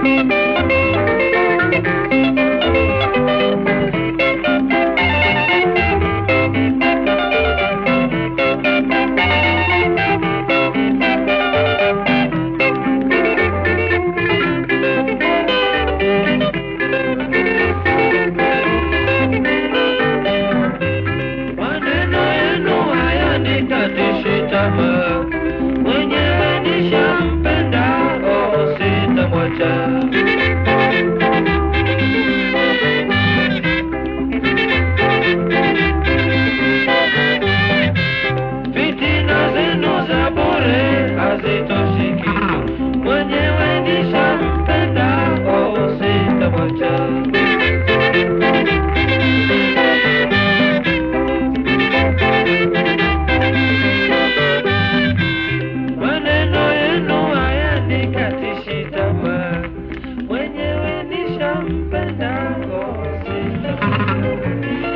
Maneno yenu hayanikatishi tamaa, mwenyewe nishampenda, oh, sitamwacha. Fitina zenu za bure hazitoshiki, mwenyewe nishampenda, oh, sitamwacha. Maneno yenu hayanikatishi tamaa, mwenyewe nishampenda, oh, sitamwacha.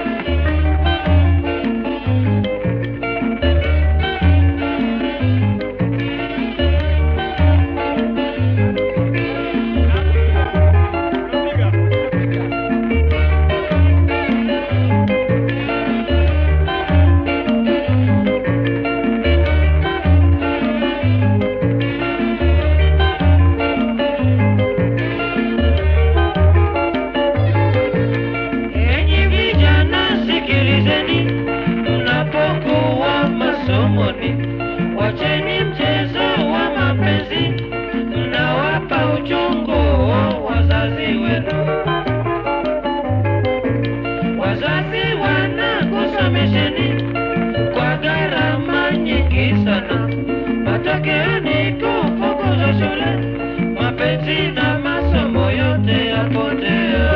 Enyi vijana sikilizeni, mnapokuwa masomoni, wacheni mchezo wa mapenzi, mnawapa uchungu wazazi wenu. Wazazi wanakusomesheni kwa gharama nyingi sana, matokeo ni kufukuzwa shule, mapenzi na masomo yote yapotea.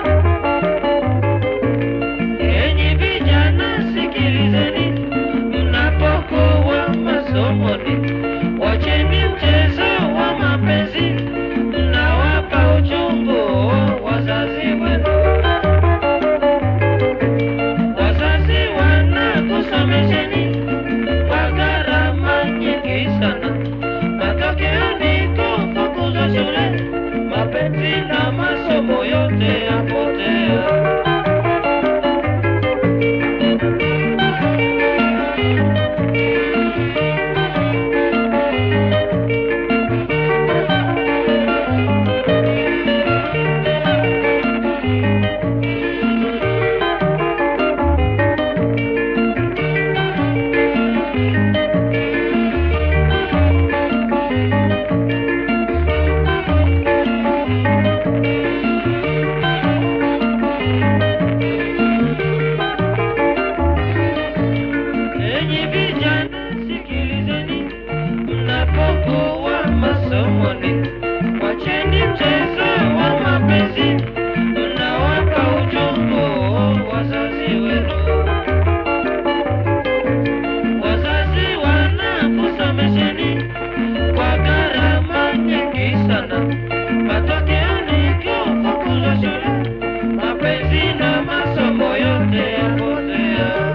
Enyi vijana sikilizeni, mnapokuwa masomoni, wacheni mchezo wa mapenzi, mnawapa uchungu wazazi wenu. Wazazi wanakusomesheni kwa gharama nyingi sana, matokeo ni kufukuzwa shule, mapenzi na masomo yote yapotea. Enyi vijana sikilizeni, mnapokuwa masomoni, wacheni mchezo wa mapenzi, mnawapa uchungu wazazi wenu. Wazazi wanakusomesheni kwa gharama nyingi sana, matokeo ni kufukuzwa shule, mapenzi na masomo yote yapotea.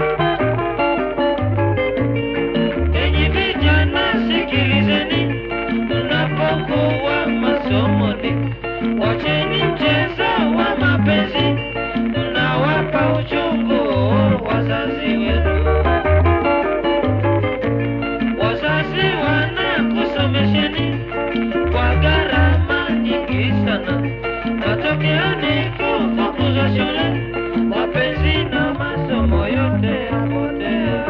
Enyi vijana sikilizeni, mnapokuwa masomoni, wacheni mchezo wa mapenzi, mnawapa uchungu wazazi wenu. Wazazi wanakusomesheni kwa gharama nyingi sana, matokeo ni kufukuzwa shule, mapenzi na masomo yote yapotea.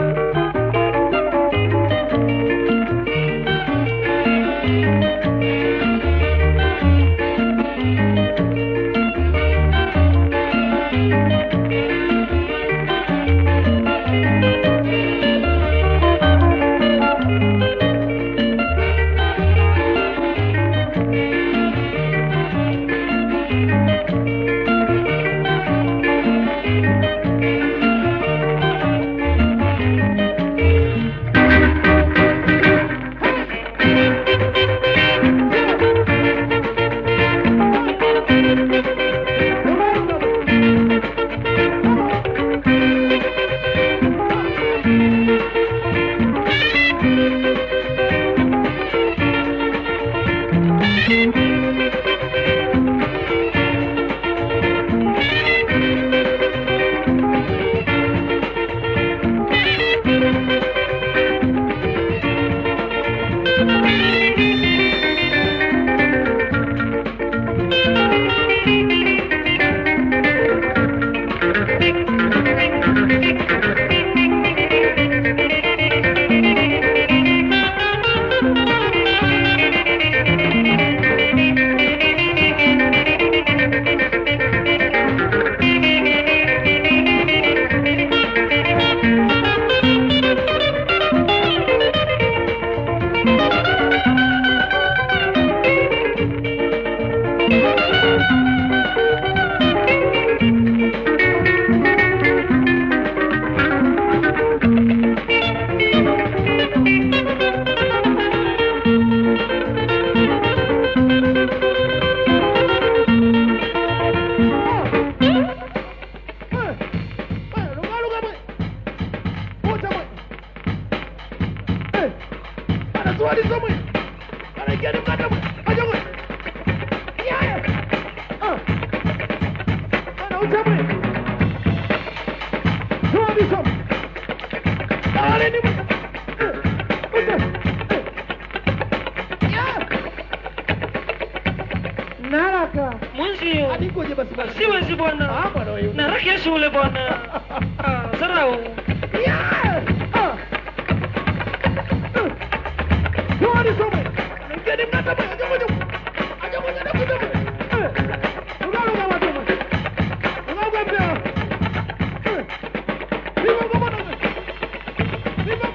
Naraka. Mwenzio. Hadi ngoje basi basi. Siwezi bwana. Ah, bwana wewe. Na raki ya shule bwana. Ah, Zarau. Yeah! Ah! Uh! Tuone some. Ngeni mnata bwana. Ajo moja. Ajo moja na kuja bwana. Eh. Ungalo kama tu bwana. Ungalo pia. Eh. Viva kama na. Viva.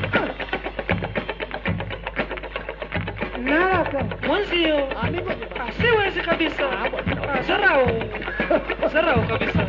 Naraka. Mwenzio. Ah, niko je basi. Ah, siwezi kabisa. Ah, bwana. Ah, Zarau. Zarau kabisa.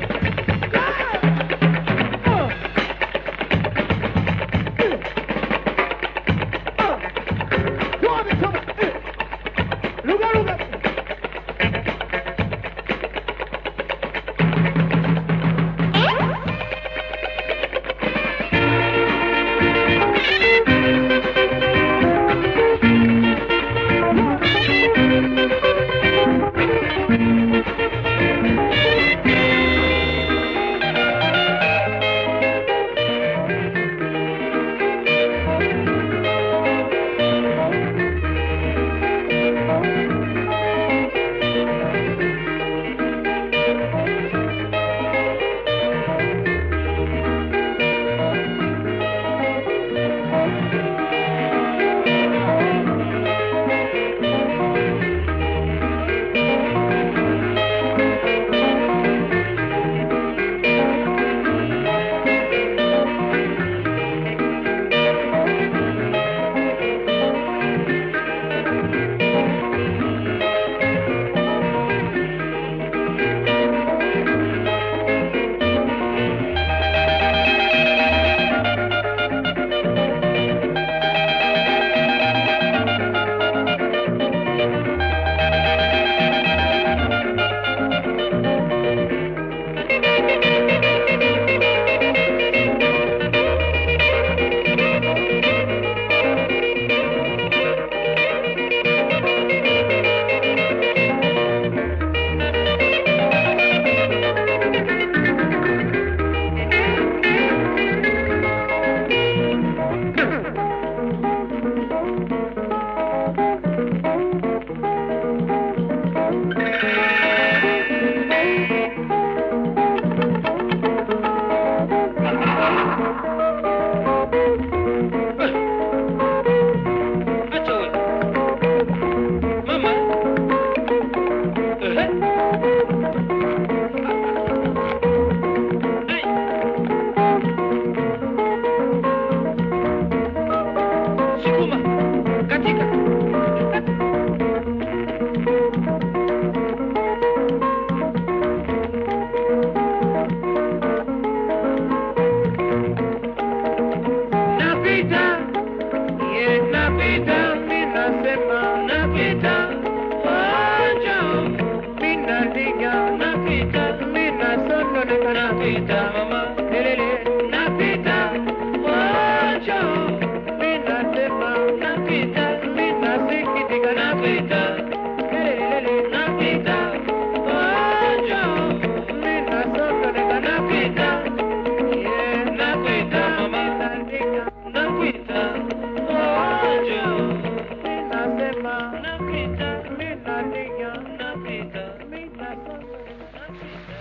Acha wewe. Mama. Ehe. Ai. Sukuma. Katika. Napita. Ye napita, minasema napita, wacha minalinga napita, minasononeka napita, mama elele napita, wacha minasema napita, minasikitika napita, elele napita, wacha minasononeka napita, ye napita, mama nalinga napita, wacha minasema napita, minalinga napita, minasononeka napita.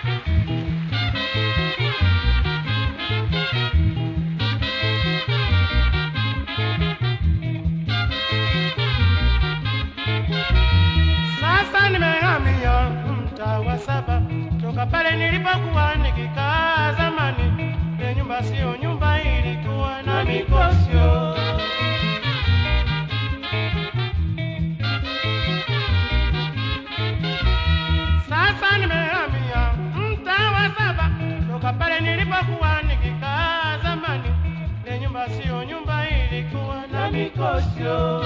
Thank nilipokuwa nikikaa zamani, ile nyumba sio nyumba, ilikuwa na mikosyo. Sasa nimehamia mtaa wa saba, toka pale nilipokuwa nikikaa zamani, ile nyumba sio nyumba, ilikuwa na mikosyo.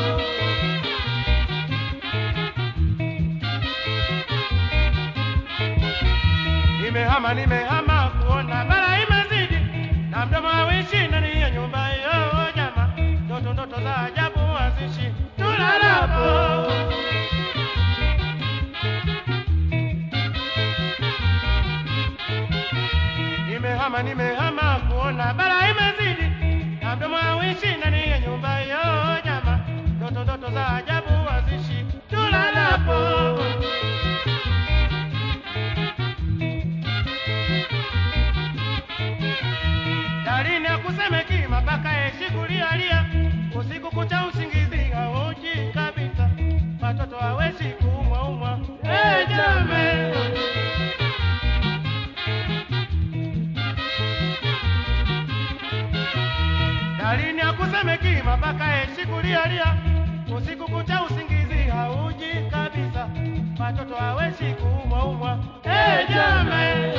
Nimehama, nimehama kuona bara imezidi na mdomo hawishi ndani ya nyumba hiyo jama, ndoto ndoto za ajabu hazishi tulalapo. Nimehama, nimehama kuona bara imezidi na mdomo hawishi ndani ya nyumba hiyo jama, ndoto ndoto za ajabu hazishi tulalapo. dalini ya kusemeki mapaka yeshi kulialia usiku kucha usingizi hauji kabisa watoto haweshi kuumwa umwa hey, jame dalini ya kusemeki mapaka yeshi kulialia usiku kucha usingizi hauji kabisa watoto haweshi kuumwa umwa hey, jame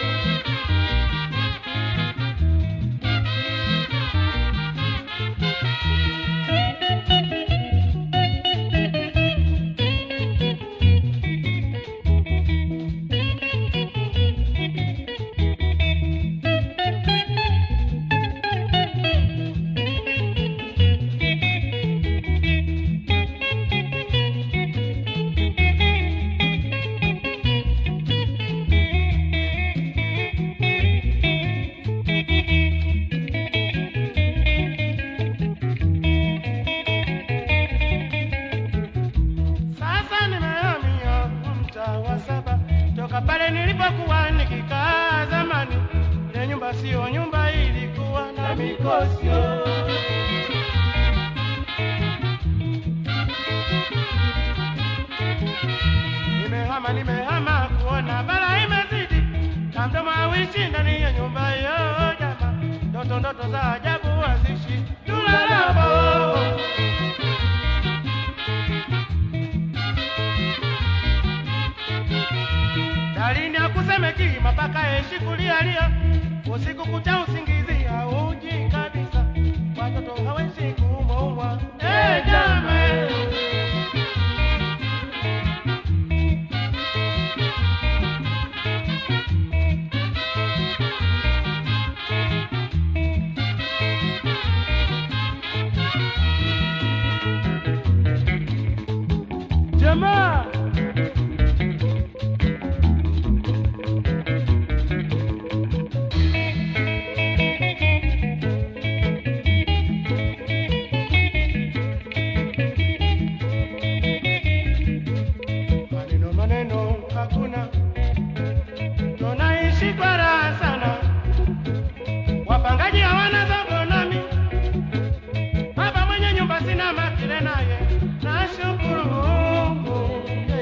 Sasa nimehamia mtaa wa saba toka pale nilipokuwa nikikaa zamani. Ile nyumba sio nyumba, ilikuwa na mikosyo. Nimehama, nimehama kuona bara imezidi na mdomo hawishi ndani ya nyumba hiyo jama, ndoto ndoto za ajabu hazishi tulalapo. dalini akusemeki mapaka yeshi kulialia usiku kucha usingizi hauji kabisa watoto hawezi kuumwaumwa hey, jame Jamaa maneno maneno hakuna tunaishi kwa raha sana wapangaji hawana zogo nami baba mwenye nyumba sina makile naye nashukuru Mungu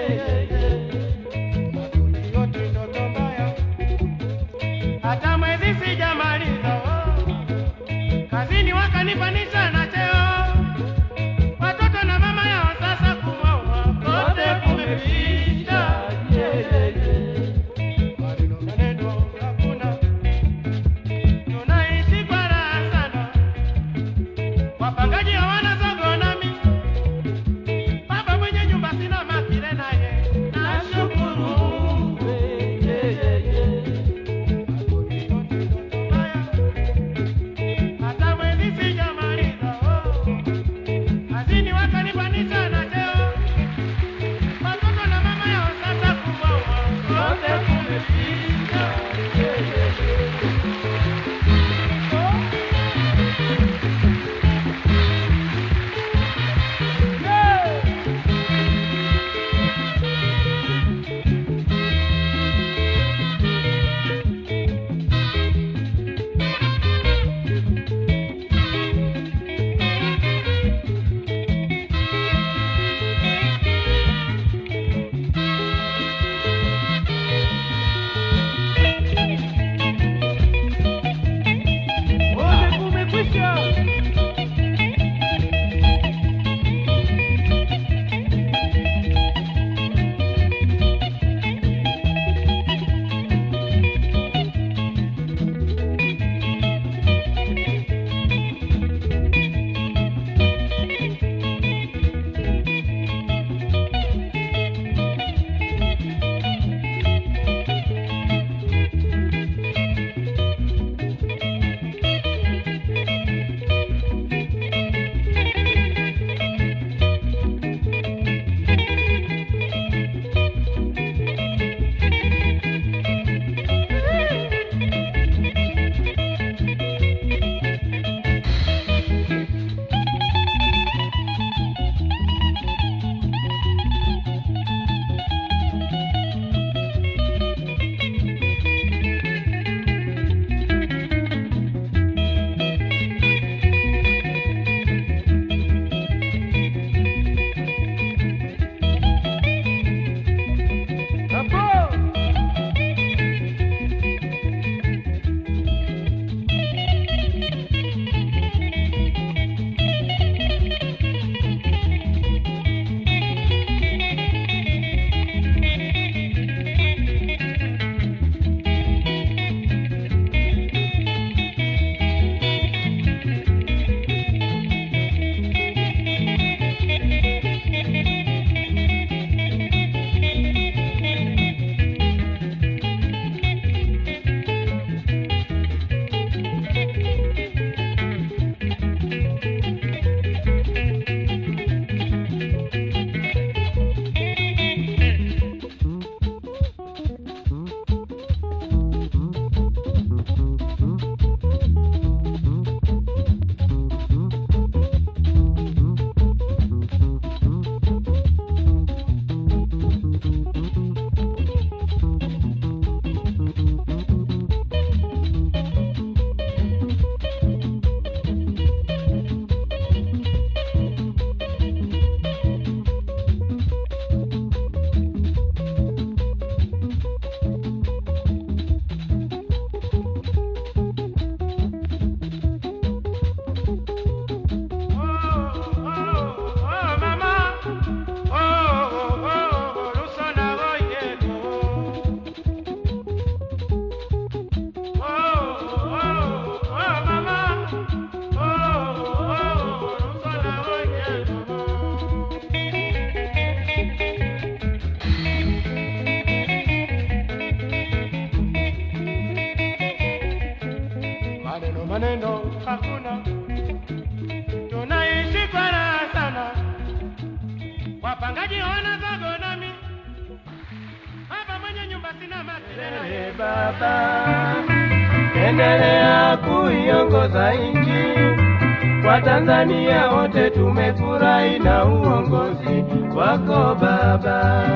maneno hakuna, tunaishi kwa raha sana. Wapangaji wana zago nami hapa, mwenye nyumba sina makelele. Ee Baba, endelea kuiongoza nchi. Kwa Tanzania wote tumefurahi na uongozi wako Baba,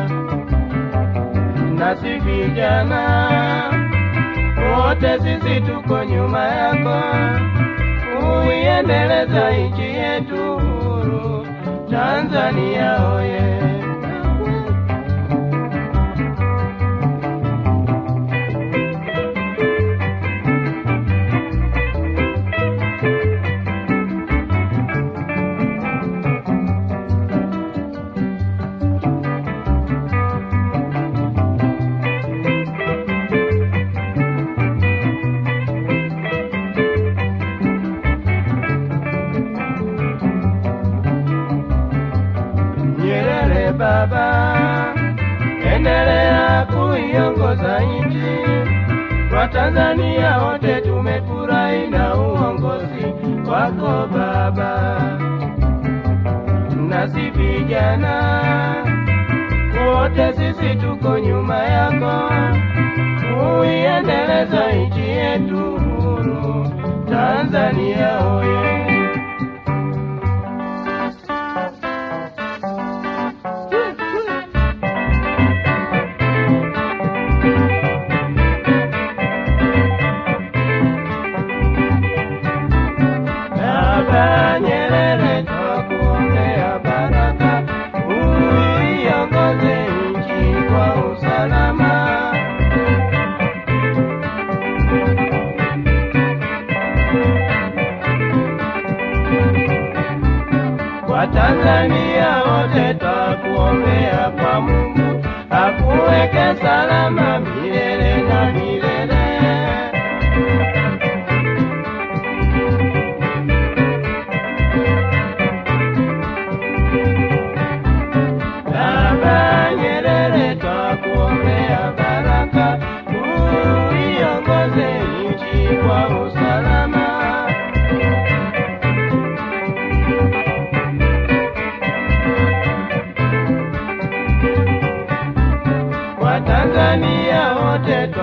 nasi vijana wote sisi tuko nyuma yako, uiendeleza nchi yetu huru Tanzania oye. Nyerere baba, endelea kuiongoza nchi. Kwa Tanzania wote tumefurahi na uongozi wako baba, nasi vijana wote sisi tuko nyuma yako, uiendeleza nchi yetu huru Tanzania oye. Baba Nyerere, twakuombea baraka, uiongoze nchi kwa usalama. Kwa Tanzania wote twakuombea kwa Mungu akuweke salama milele na milele. Baba Nyerere, twakuombea baraka, uiongoze nchi kwa usalama. Kwa Tanzania wote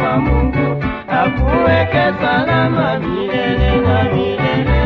kwa Mungu akuweke salama milele na milele.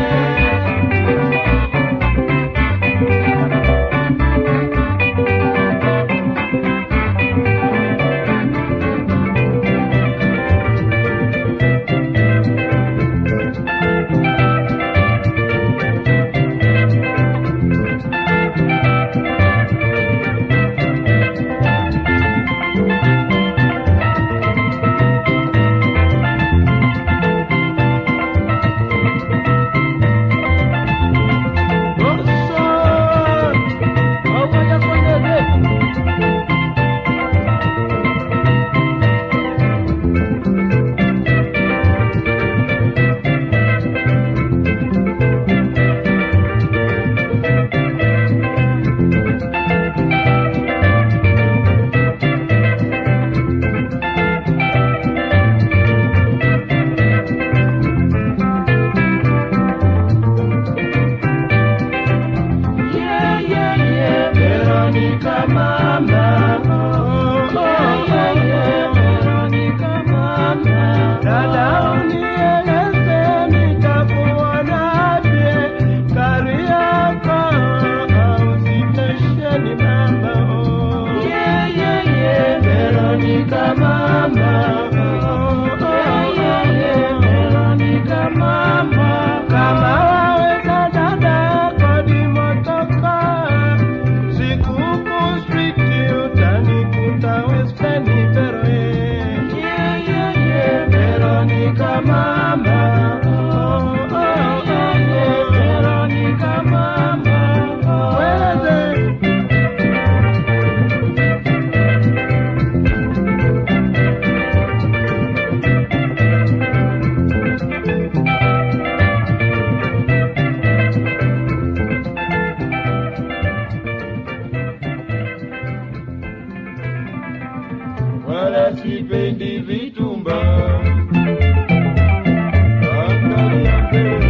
Yeah, yeah, yeah, Veronica mama. Oh, oh, yeah, yeah, Veronica mama. Dada unieleze nitakuonaje kari yako au sitesheni mama. Oh, yeah, yeah, yeah, Veronica mama. Oh, oh, yeah, yeah, Veronica mama. Kama waweza dada kodi motoka Sikuku street utanikuta Western Veroe Yeah, yeah, yeah, Veronica mama Oh, oh, oh, yeah, Veronica mama Weleze wala sipendi vitumba. Angalia mbele.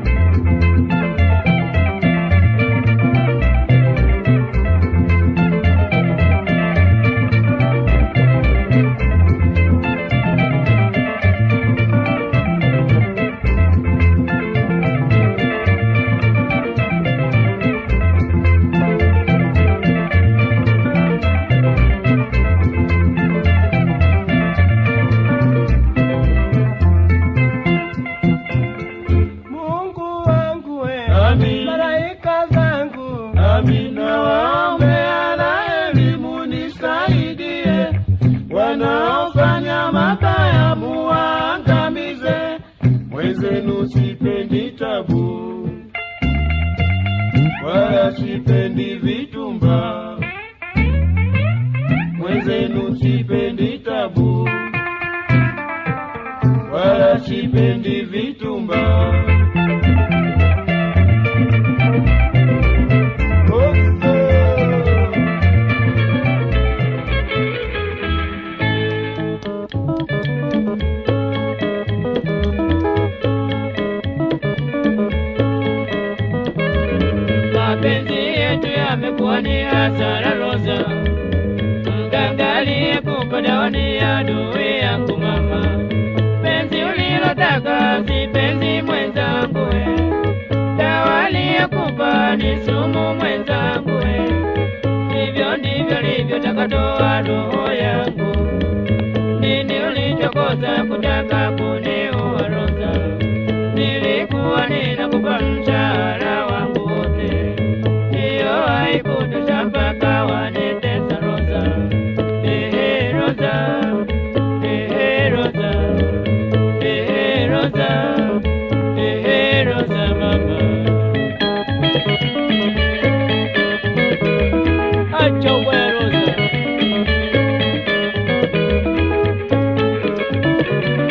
Mungu wangu we, Amin. malaika zangu Amin. nawaombea na elimu nisaidie, wanaofanya mabaya muwaangamize, Mwenzenu sipendi tabu, wala sipendi vitumba. Mwenzenu sipendi tabu, wala sipendi vitumba. mapenzi yetu yamekuwa ni hasara roza mgangalie kukodaoni adui yangu mama penzi ulilotaka si penzi mwenzangu we dawa aliyokupa ni sumu mwenzangu we hivyo ndivyo livyotakatoa roho yangu nini ulichokosa kutaka kuniua roza nilikuwa ninakupa mshahara wangu wote, hiyo haikutosha mpaka wanitesa Roza. Ehe Roza, ehe Roza, ehe Roza, ehe Roza mama. Acha uwe Roza.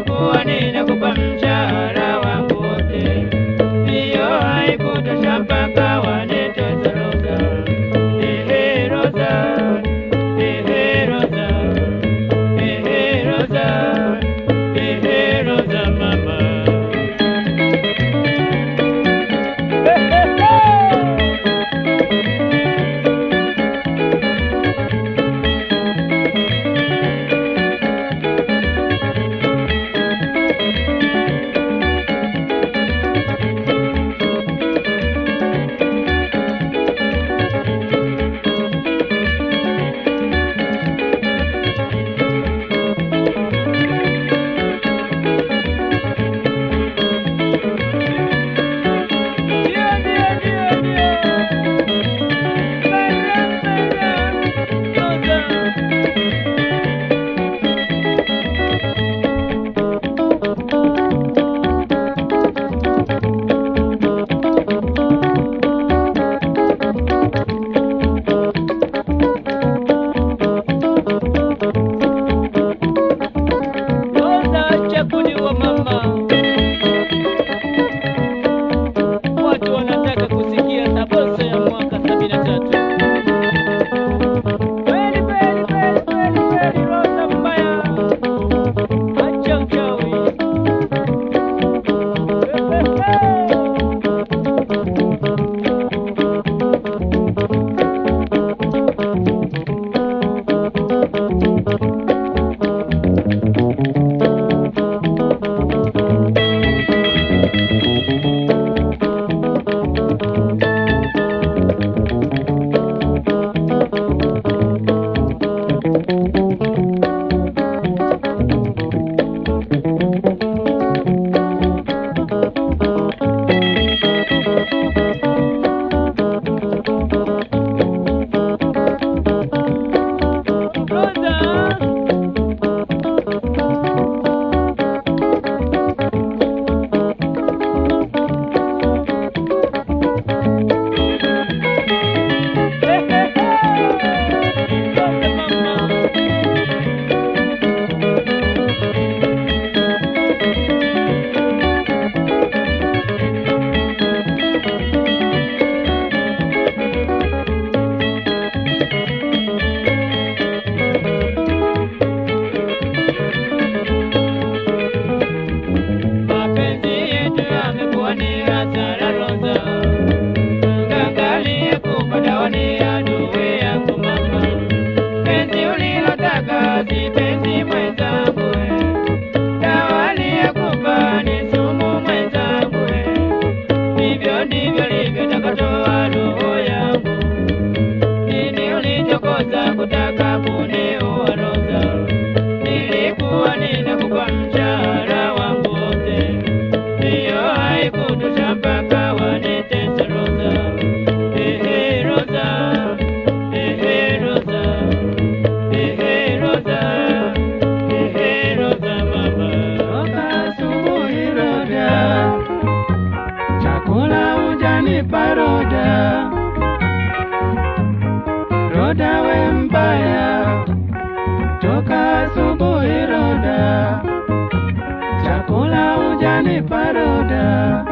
nilikuwa ninakupa mshahara wangu wote, hiyo haikutosha mpaka wanitesa Rosa. Ehe Rosa, ehe Rosa, ehe Rosa, ehe Rosa mama. Ndio, ndio, ndio, ndio. Mara, mara, Rosa. Rosa, acha kuniua mama. Watu wanataka kusikia sabosa ya mwaka sabini na tatu. Kweli, kweli, kweli, kweli, kweli, Rosa mbaya. Acha uchawi. Rosa. Rosa mama. Mapenzi yetu yamekuwa ni hasara Rosa, Angalia kupata ni adui yangu mama. Penzi ulilotaka si penzi mwenzangu, dawa aliyekupa ni sumu mwenzangu. Hivyo ndivyo livyotakatoa roho yangu. Nini ulichokosa kutaka kuniua Rosa? Nilikuwa ninakupa mshahara wangu wote, hiyo haikutosha mpaka wanitesa Rosa. Ehe Rosa, ehe Rosa, ehe Rosa, ehe Rosa mama. Toka asubuhi Roda, chakula hujanipa Roda. Roda we mbaya, toka asubuhi Roda, chakula hujanipa Roda.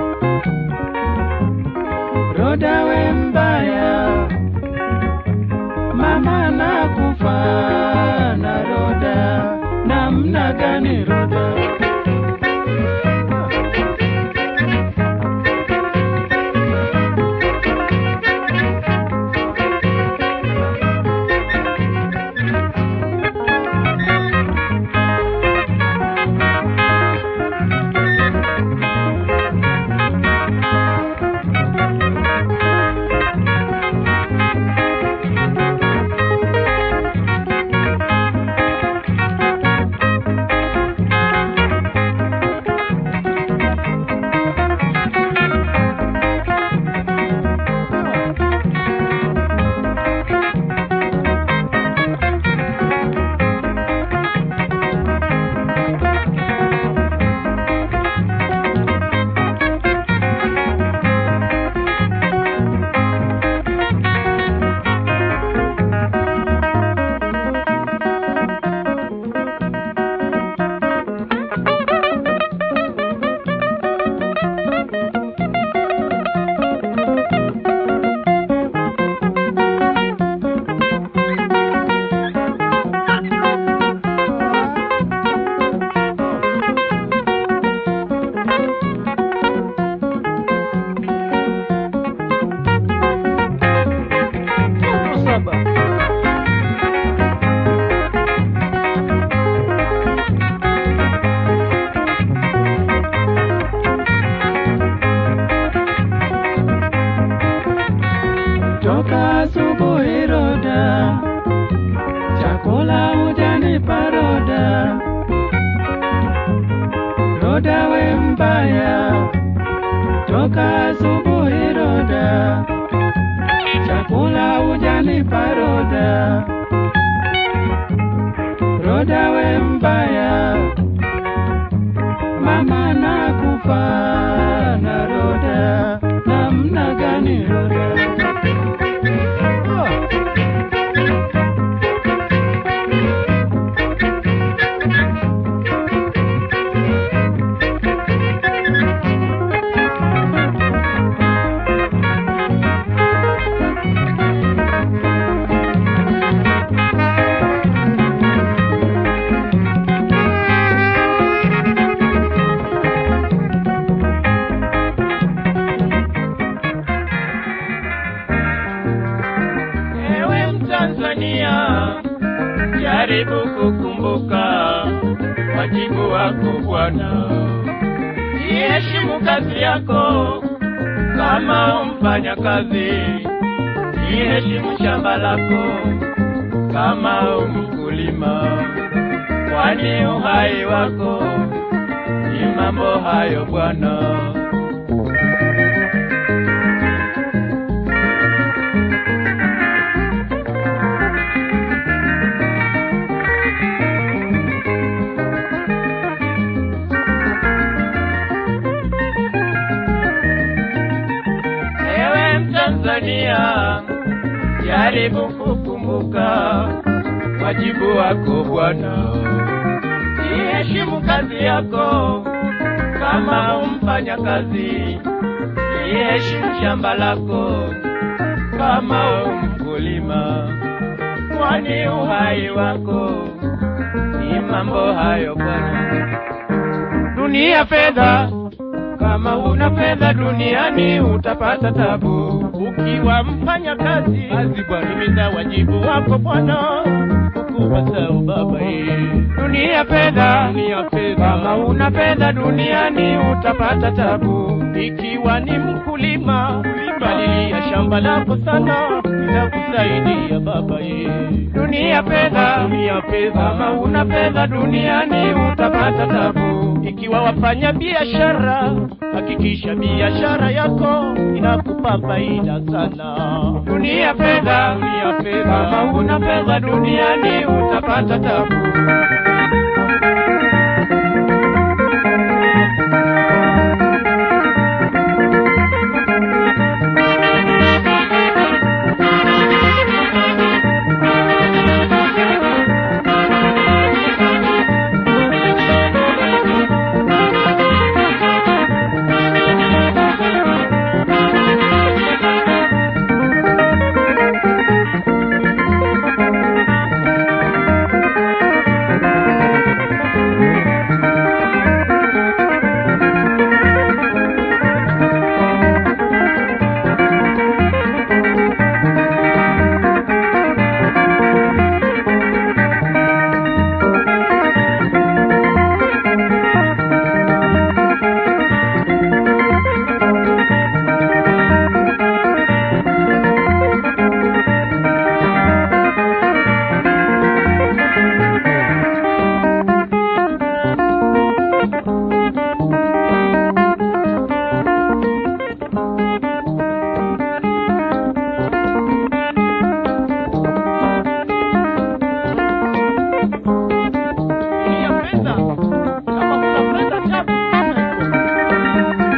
Roda we mbaya, mama nakufa na Roda, namna gani Roda? Roda we mbaya, toka asubuhi Roda, chakula hujanipa Roda. Roda we mbaya, mama nakufa na Roda, namna gani Roda? Oh. Ewe Mtanzania, jaribu kukumbuka wajibu wako Bwana, iheshimu kazi yako kama mfanya kazi, iheshimu shamba lako kama mkulima, kwani uhai wako ni mambo hayo Bwana. Ewe Mtanzania, jaribu kukumbuka wajibu wako Bwana, iheshimu kazi yako kama mfanya kazi, iheshimu shamba lako kama mkulima, kwani uhai wako ni mambo hayo Bwana. Dunia fedha kama una fedha duniani utapata tabu. Ukiwa mfanya kazi kazi bwana, timiza wajibu wako Bwana, ukubasau baba ye. Dunia fedha, dunia fedha, kama una fedha duniani utapata tabu. Ikiwa ni mkulima, palilia shamba lako sana, itakusaidia baba ye. Dunia fedha, dunia fedha, kama una fedha duniani utapata tabu. Ikiwa wafanya biashara, hakikisha biashara yako inakupa faida sana. Dunia fedha, dunia fedha, kama una fedha duniani utapata tabu. Dunia fedha, kama una fedha tabu sana iko.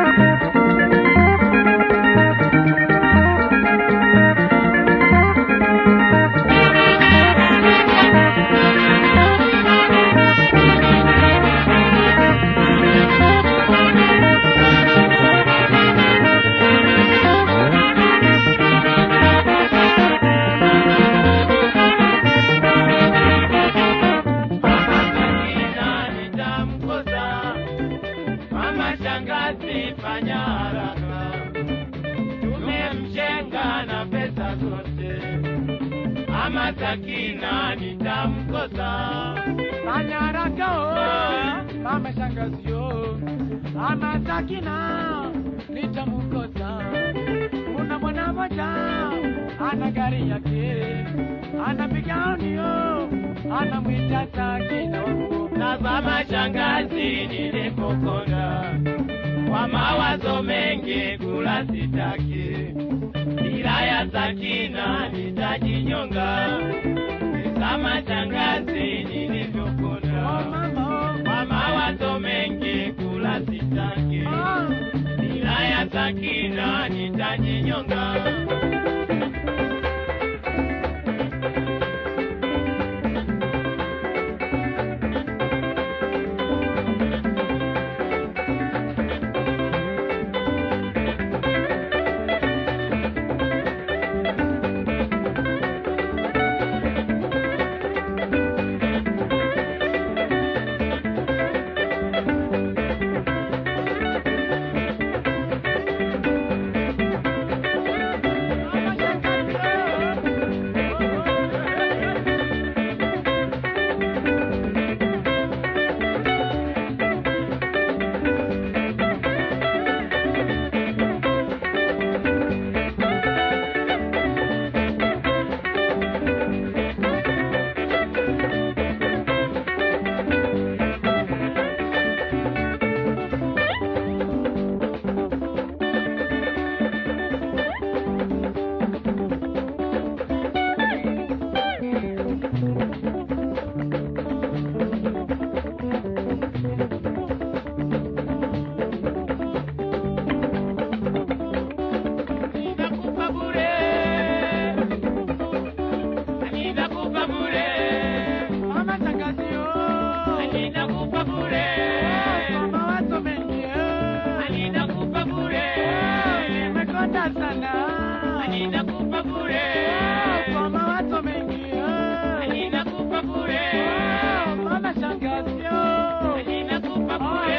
Jina nitamkosa mama shangazi, fanya haraka, tumemshenga na pesa zote. Mama Sakina nitamkosa, Fanya haraka oh, mama shangazi oh, mama Sakina nitamkosa. Kuna mwana moja ana gari yake, anapiga audio, anamwita Sakina wangu. Tazama shangazi nilipokonda kwa mawazo mengi kula sitaki, bila ya sakina nitajinyonga. Tazama shangazi nilivyokonda kwa mawazo mengi kula sitaki, bila ya sakina nitajinyonga. Ninakupa bure, ninakupa bure, Mama tangazio. ninakupa bure, Kwa mawazo mengi. ninakupa bure, Nimekonda sana. ninakupa bure, Kwa mawazo mengi. ninakupa bure, Mama shangazio. ninakupa bure.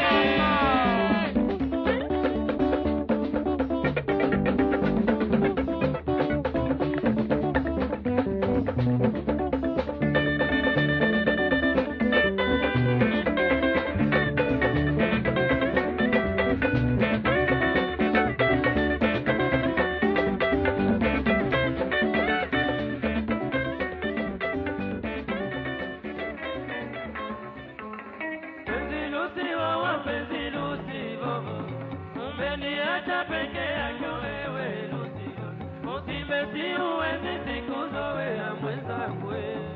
Penzi Lucy, wawa penzi Lucy, bobo. Umeniacha peke yako wewe Lucy. Usimesi uwezi siku zoea mwenzangu.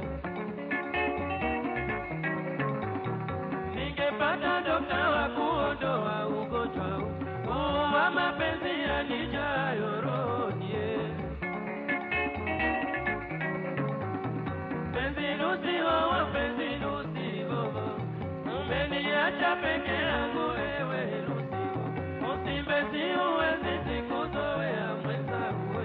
Ningepata dokta wa kuondoa ugonjwa huu wa mapenzi yanijayo rohoni. Penzi Lucy, wawa penzi Lucy, bobo. Umeniacha peke yangu wewe Lucy, usimbesi uwezi sikuzoea mwenzangu.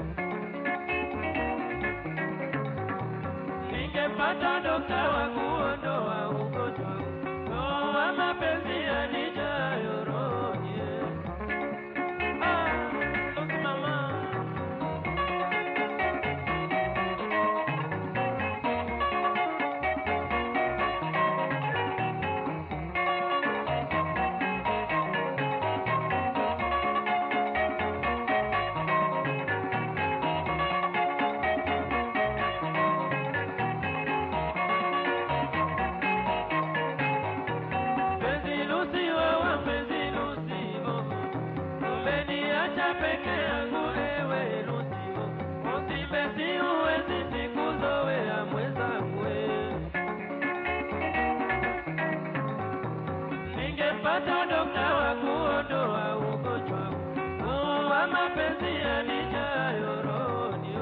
Ningepata dokta wa kuondoa ugonjwa huu wa mapenzi yanijayo rohoni. Ah, Lucy mama. Penzi Lucy, wewe penzi Lucy, bobo. Umeniacha peke yangu ewe Lucy, bobo. Usimbesi uwezi sikuzoea mwenzangu. Ningepata dokta wa kuondoa ugonjwa huu wa mapenzi yanijayo rohoni.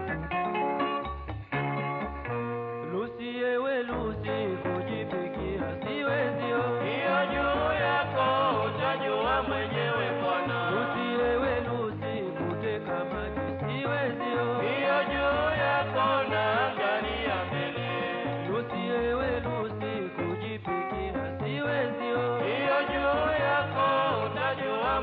Lucy, ewe Lucy, kujipikia siwezi oh. Hiyo juu yako utajua mwenyewe bwana. Lucy, ewe Lucy, kuteka maji siwezi oh. Hiyo juu yako naangalia mbele. Lucy, ewe Lucy, kujipikia siwezi oh. Hiyo juu yako utajua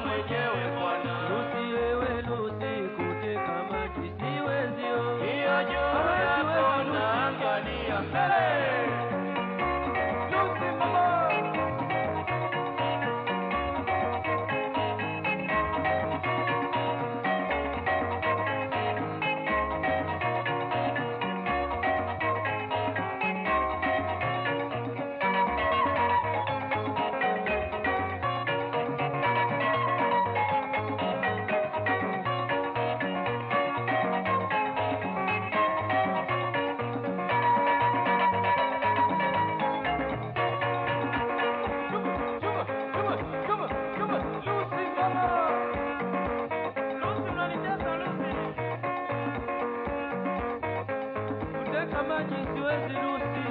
Kuteka maji siwezi Lucy.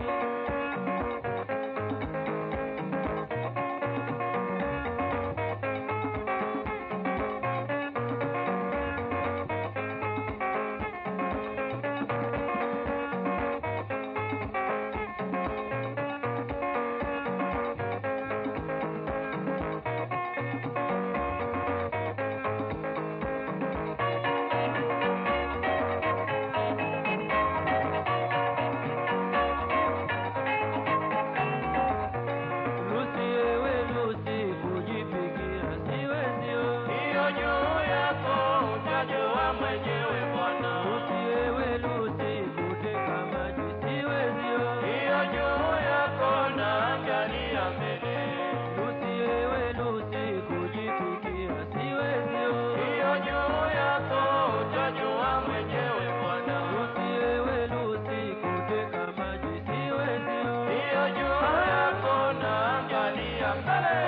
Lucy, ewe Lucy, kujipigia siwezi oh. Hiyo juu yako utajua mwenyewe bwana. Lucy, ewe Lucy, kuteka maji siwezi oh. Hiyo juu yako naangalia mbele. Lucy, ewe Lucy, kujipigia siwezi oh. Hiyo juu yako utajua mwenyewe bwana. Lucy, ewe Lucy, kuteka maji siwezi oh. Hiyo juu yako naangalia mbele.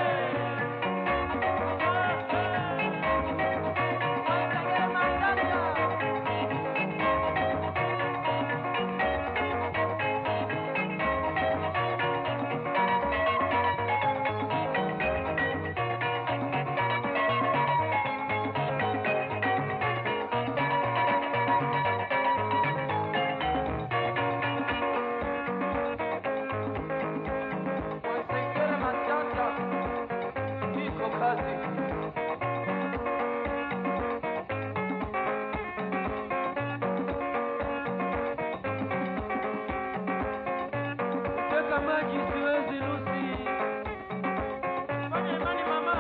Wasekere matata, iko kazi. Kuteka maji siwezi Lucy. Fanya imani mama.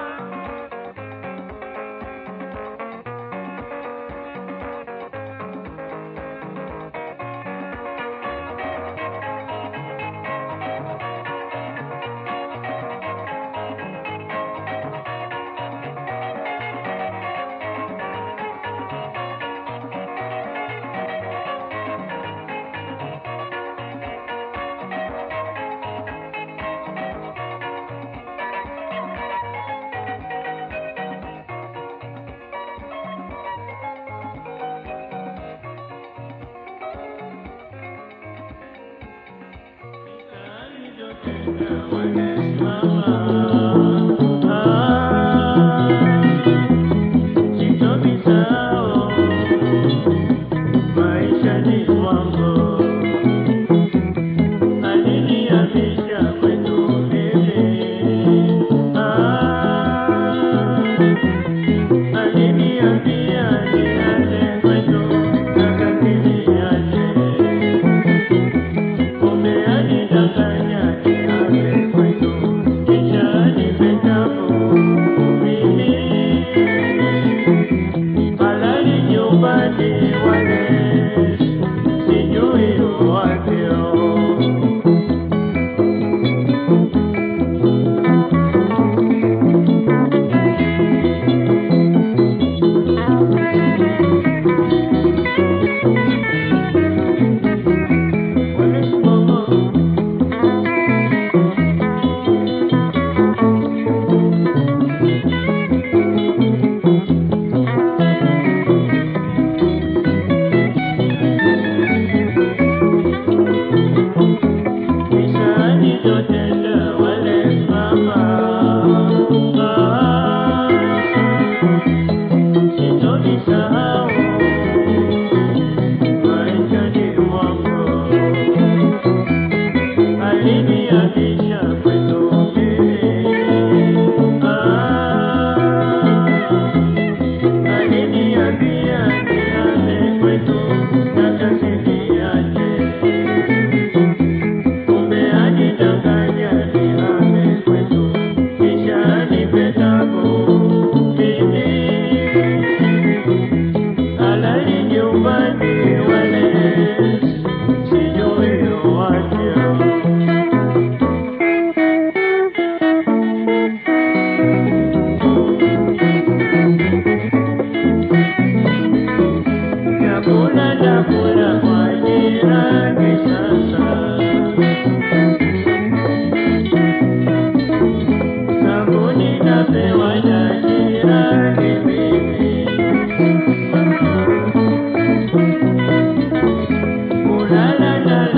la la la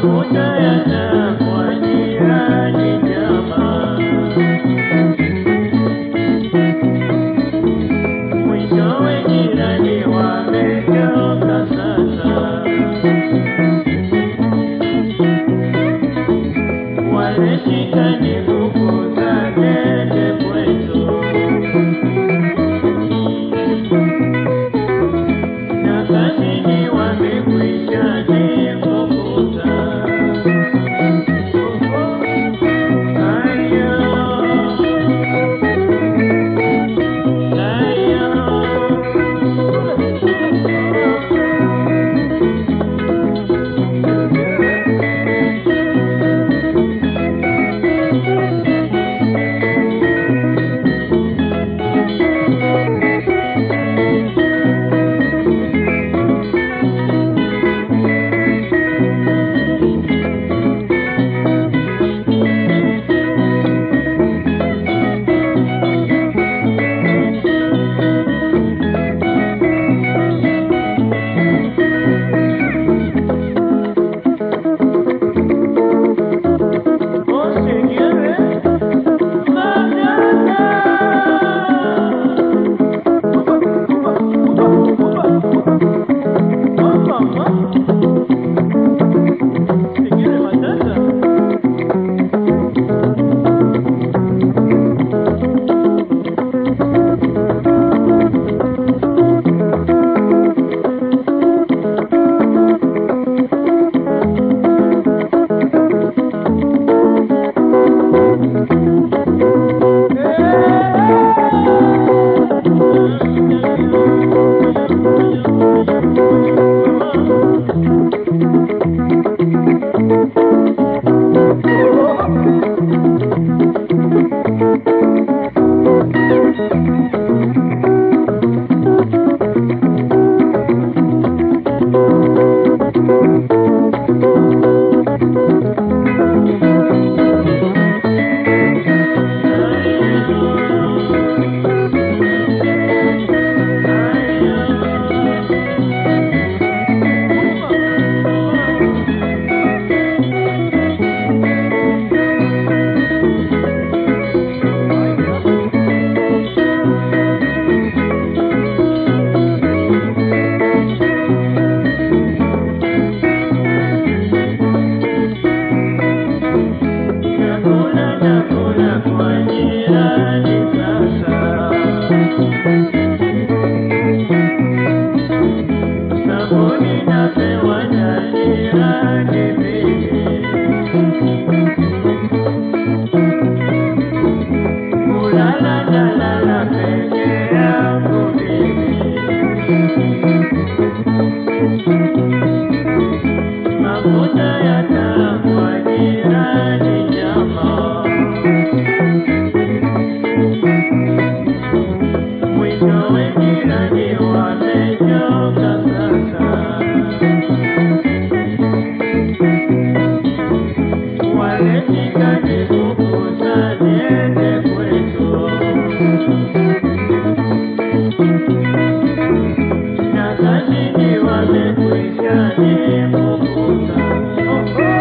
mafuta yatakuwa jirani jamaa. Mwishowe jirani wamechoka sasa, wameshika ni nguvu za dede kwetu, na kazini wamekwisha nifukuza. Haya. Chakula chakula kwa jirani sasa, sabuni napewa na jirani mimi, kulala nalala peke yangu mimi. Mafuta yatakuwa jirani jamaa, mwishowe jirani wamechoka sasa, waleshika nikukuza niende kwetu na kazini wamekwisha nifukuza. Oh, oh.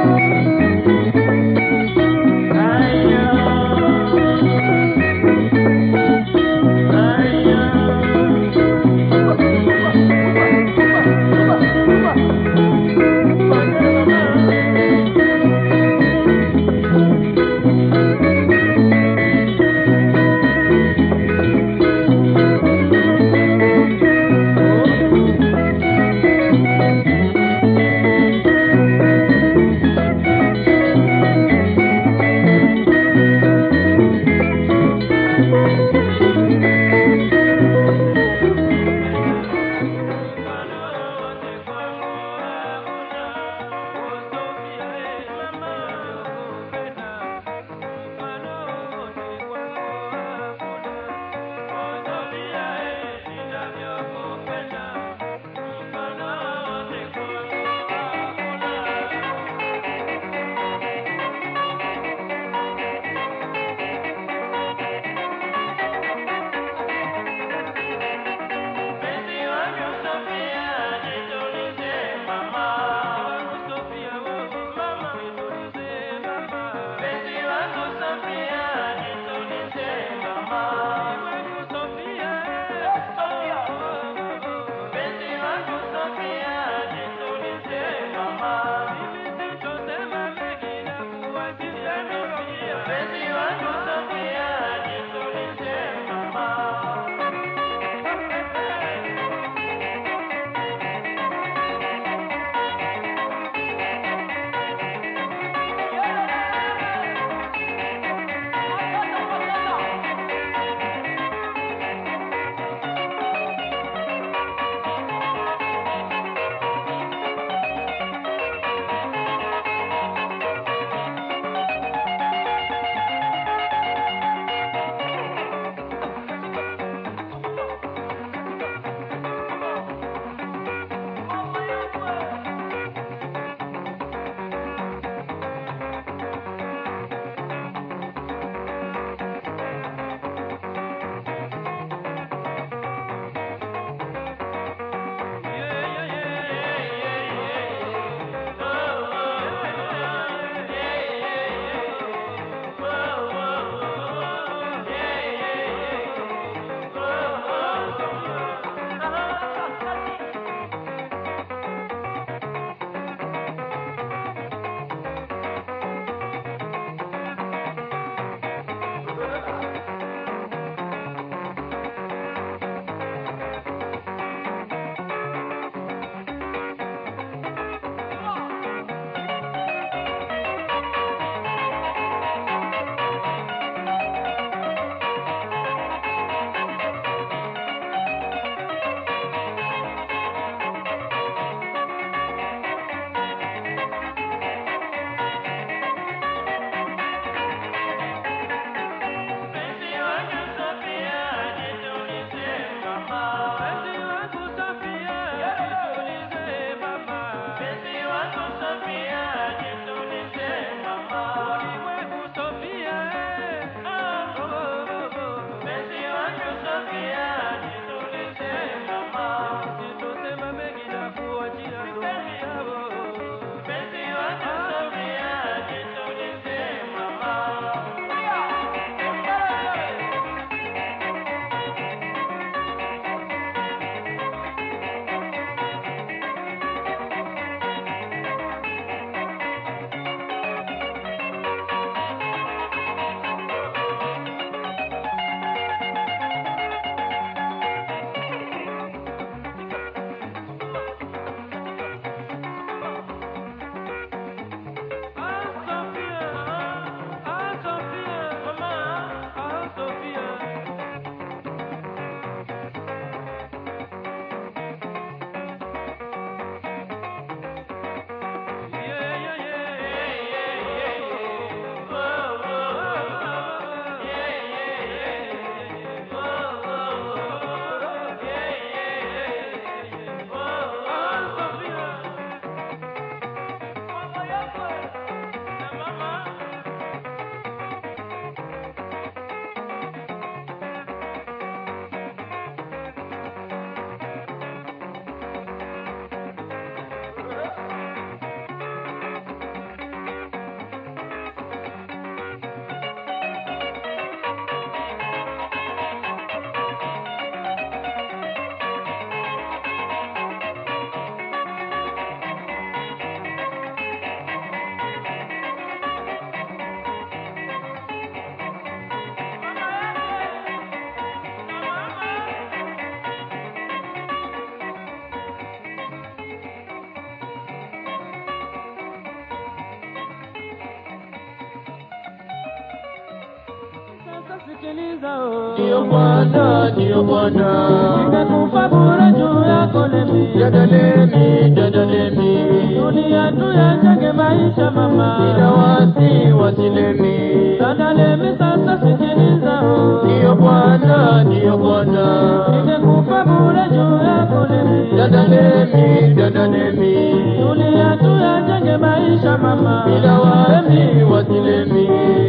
sikiliza oh. Ndiyo Bwana, ndiyo Bwana. Nimekufa bure juu yako lemi. Dadalemi, dadalemi. Dunia tu yajenge maisha mama. Bila wasi wasilemi. Dada lemi sasa sikiliza oh. Ndiyo Bwana, ndiyo Bwana. Nimekufa bure juu yako lemi. Dadalemi, dadalemi. Dunia tu yajenge maisha mama. Bila wasi wasilemi.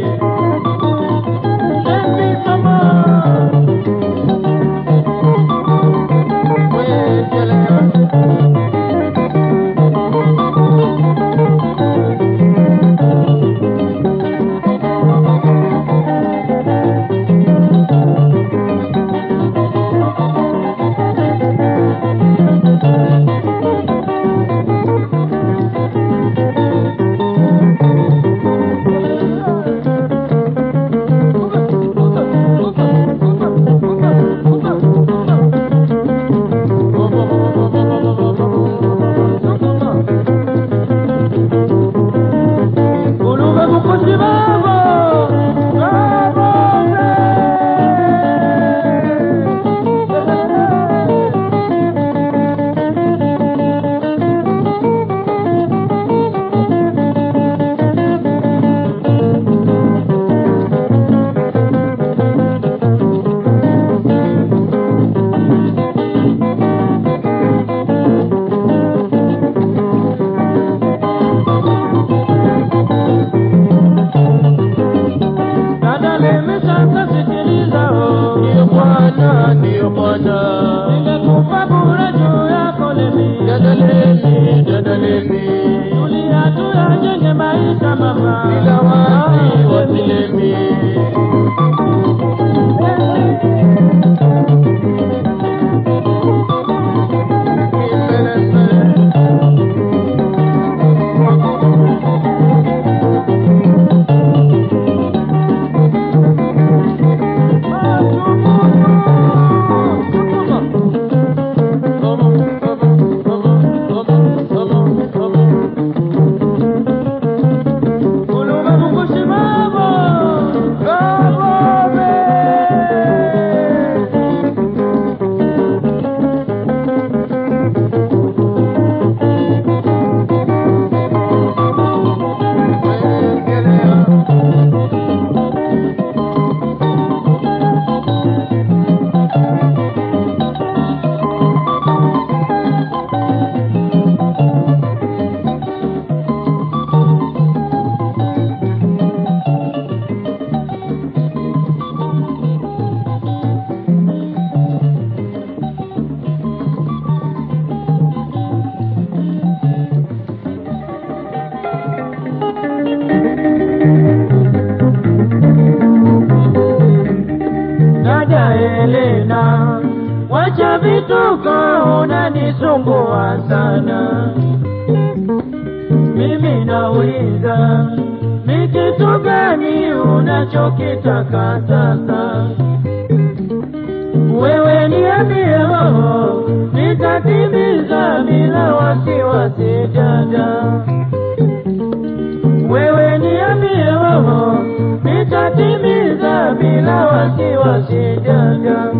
Lemi mama. Ulume mukosi babo. Babo. Dada lemi sasa sikiliza oh. Ndiyo Bwana, ndiyo Bwana. Nimekufa bure juu yako lemi. Dadalemi, dadalemi. Dunia tu yajenge maisha mama. Bila wasi wasilemi. Ulume mukosi babo. Babo. Dada Helena, wacha vituko, unanisumbua sana. Mimi nauliza, ni kitu gani unachokitaka sasa? Wewe niambie roho, nitatimiza bila wasiwasi dada. Wewe niambie roho, nitatimiza bila wasiwasi dada.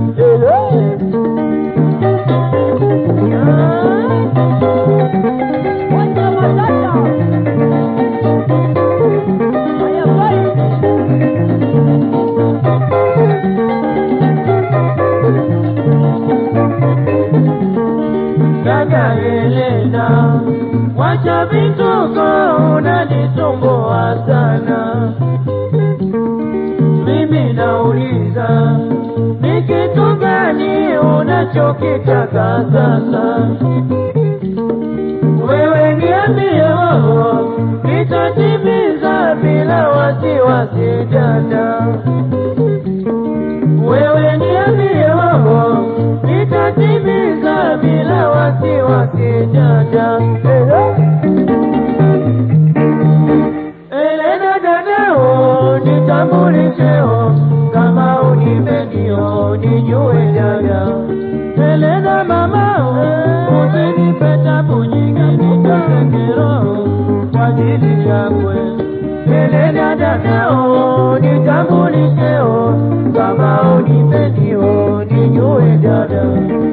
Dada Helena, wacha vituko, unanisumbua sana. Mimi nauliza, ni kitu gani unachokitaka sasa? Wewe niambie roho, nitatimiza bila wasiwasi dada. Wewe niambie roho, nitatimiza bila wasiwasi dada. Elena dadao, nitambulisheo kama unipendio, nijue dada. Elena mamao, usinipe tabu nyingi, niteseke roho kwa ajili yakwe. Elena dadao, nitambulisheo kama unipendi unijue dada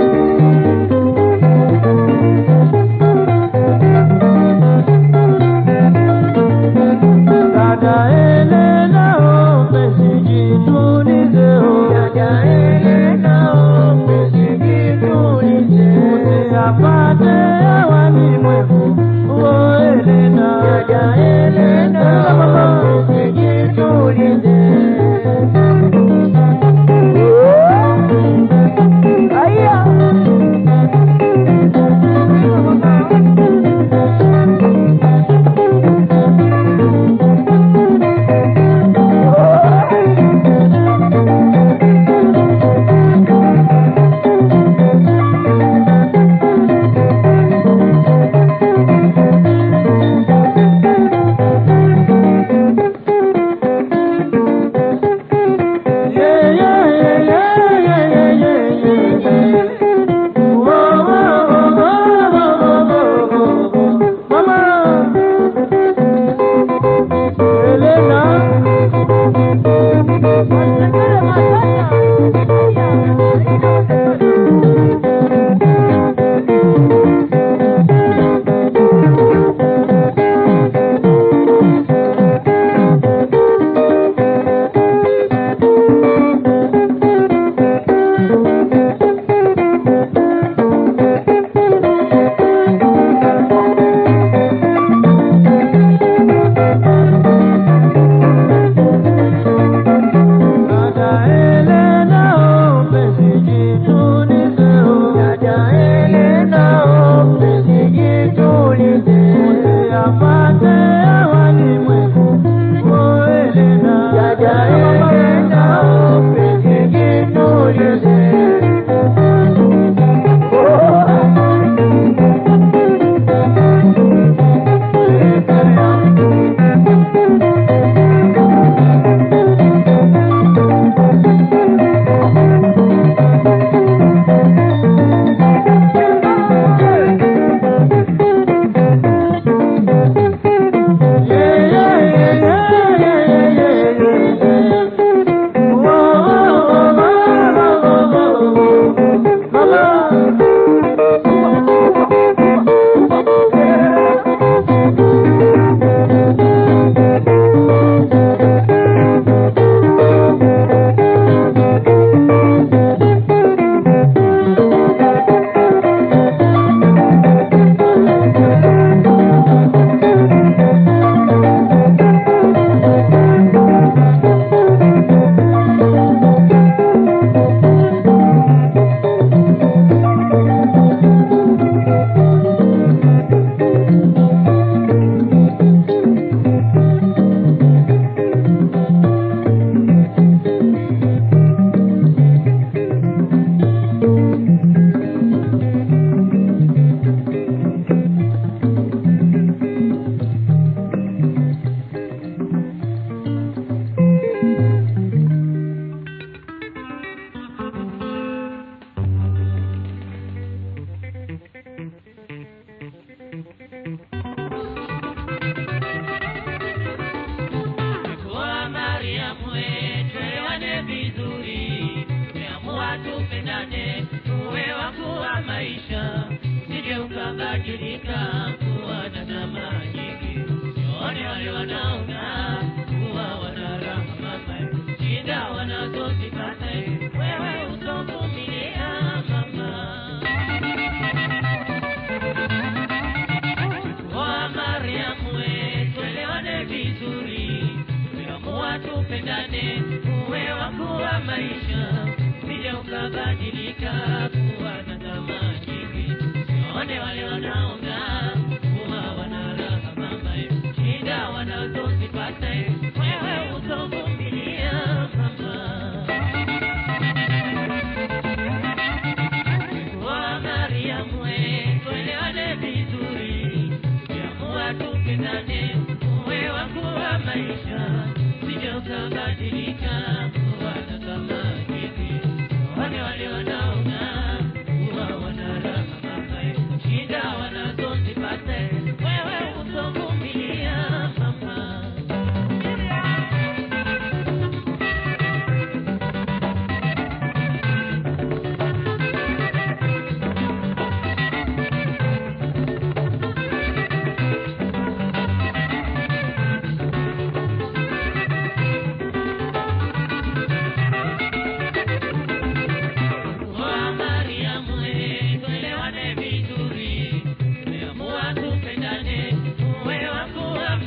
Dada Elena, mpenzi jitulize, dada Elena, mpenzi jitulize, usiyapate awali mwevu, oh Elena, dada Elena, mpenzi jitulize. Aya. Dada Elena, mpenzi jitulize, dada Elena, mpenzi jitulize, usiyapate awali mwevu, oh Elena, dada Elena, mpenzi jitulize. Kwa Mariamu tuelewane vizuri, tumeamua tupendane, tuwe wangu wa maisha, usije ukabadilika kuwa na tamaa nyingi. Sione wale wanaong'aa kuwa wana raha mama, shida wanazozipata wewe utovumilia mama. Kwa Mariamu tuelewane vizuri, tumeamua tupendane, uwe wangu wa maisha, usije ukabadilika kuwa na tamaa nyingi. Sione wale wanaong'aa kuwa wana raha mama, shida wanazozipata wewe utovumilia mama. Kwa Mariamu tuelewane vizuri, tumeamua tupendane, uwe wangu wa maisha, usije ukabadilika kuwa na tamaa nyingi. Wale wale wanaong'aa kuwa wana raha mama, shida wanazozipata wewe utovumilia mama.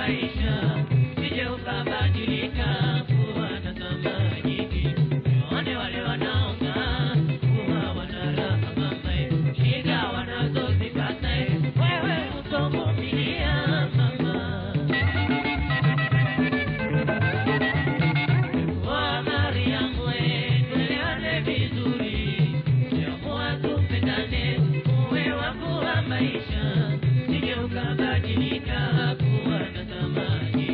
maisha, sije ukabadilika kuwa na tamaa nyingi. Waone wale wanaong'aa kuwa wana raha mama, shida wanazozipata wewe utovumilia mama. Wa Mariamu, we, tuelewane vizuri, siamua tupendane, uwe wangu wa maisha, sije ukabadilika kuwa na tamaa nyingi.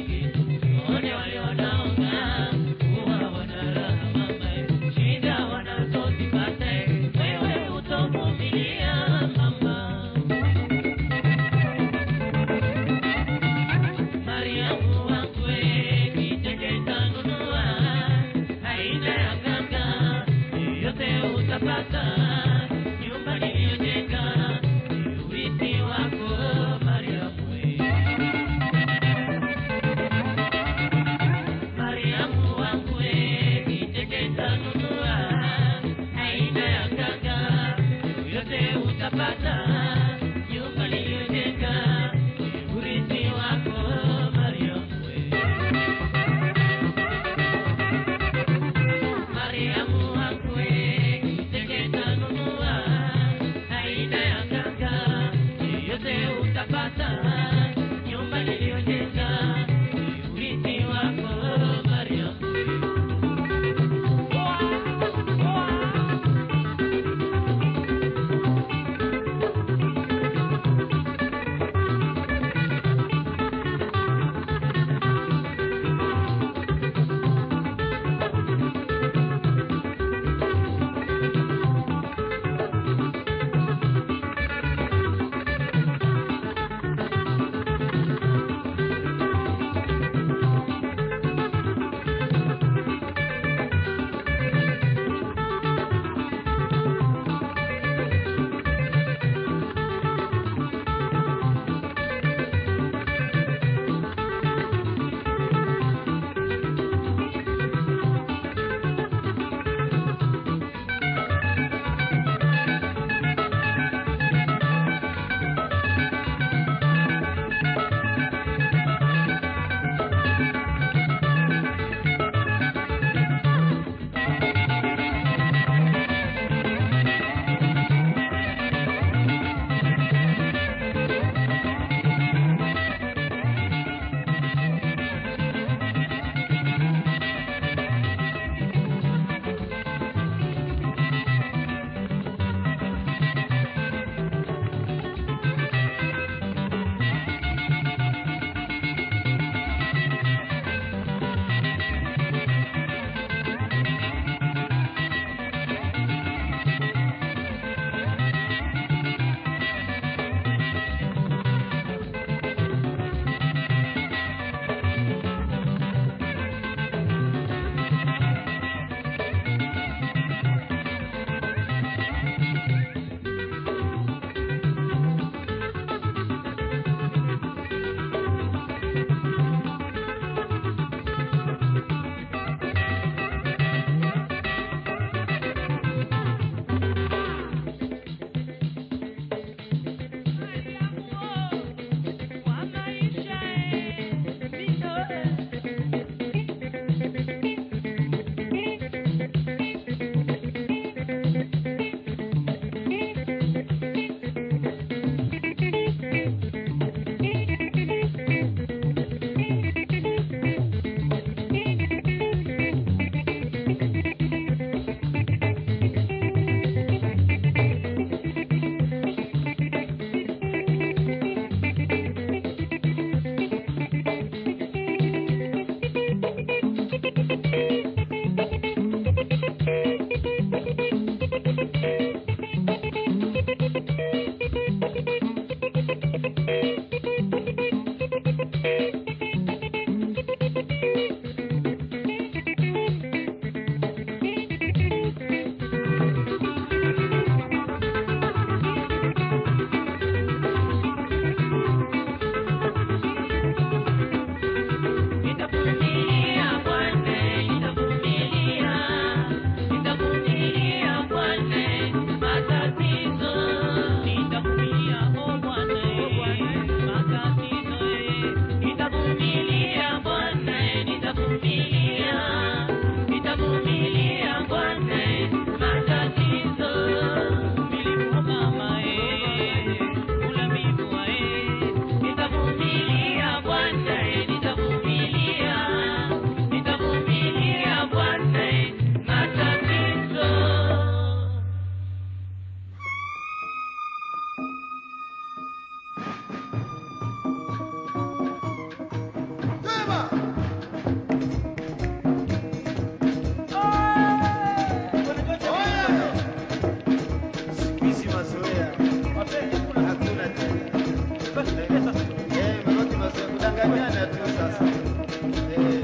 kufahamiana tu sasa. Eh,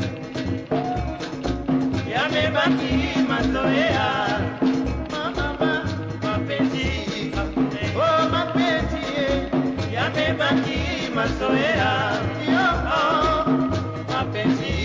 yamebaki mazoea mama, mapenzi oh mapenzi eh, yamebaki mazoea yo oh, mapenzi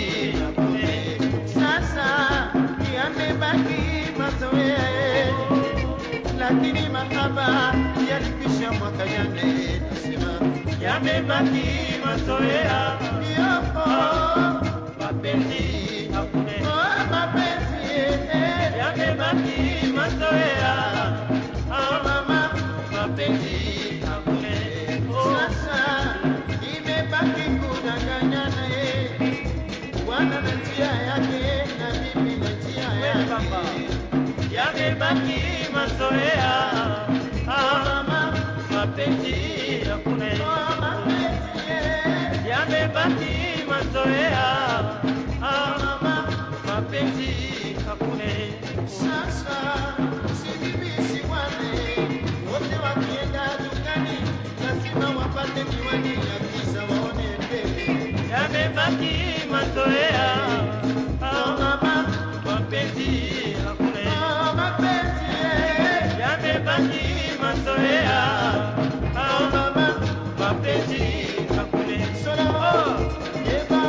sasa yamebaki mazoea eh, lakini mahaba yalikwisha mwaka jana eh, nasema yamebaki mazoea yo oh, mapenzi hakuna oh mapenzi eh, yamebaki mazoea oh mama mapenzi hakuna Sasa imebaki kudanganyana eh, bwana na njia yake na mimi na njia yake. yamebaki mazoea Mama, mapenzi hakuna oh, mapenzi eh, yamebaki mazoea mama, mapenzi hakuna sasa si bibi si bwana eh, wote wakienda dukani lazima wapate miwani ya giza waone mbele. yamebaki mazoea Oh, mama, mapenzi hakuna oh, mapenzi eh, yamebaki mazoea oh, mama, mapenzi hakuna Solomon, Eva.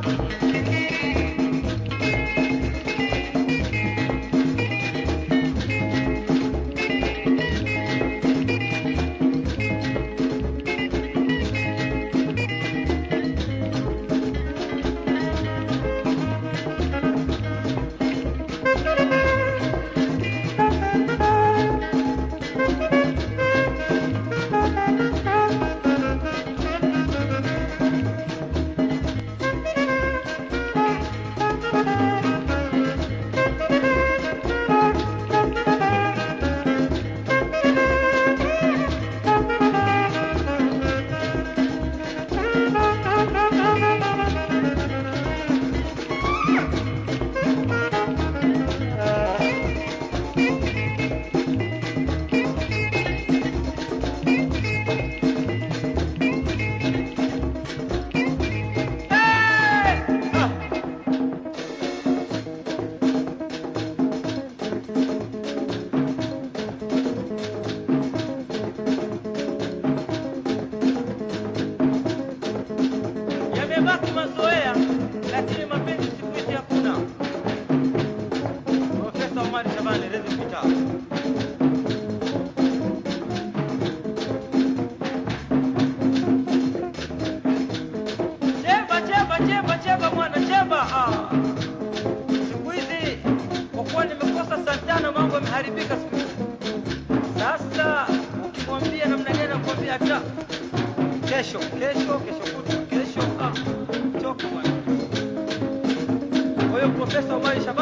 yamebaki mazoea lakini mapenzi siku hizi hakuna profesa omari shabani rezi kitaa chemba chemba chemba chemba mwana chemba ah. siku hizi kwa kuwa nimekosa santana mambo yameharibika siku hizi sasa ukimwambia namna gani akwambia hata kesho kesho kesho kutwa kesho ah, choka bwana kwa hiyo profesa omari shabani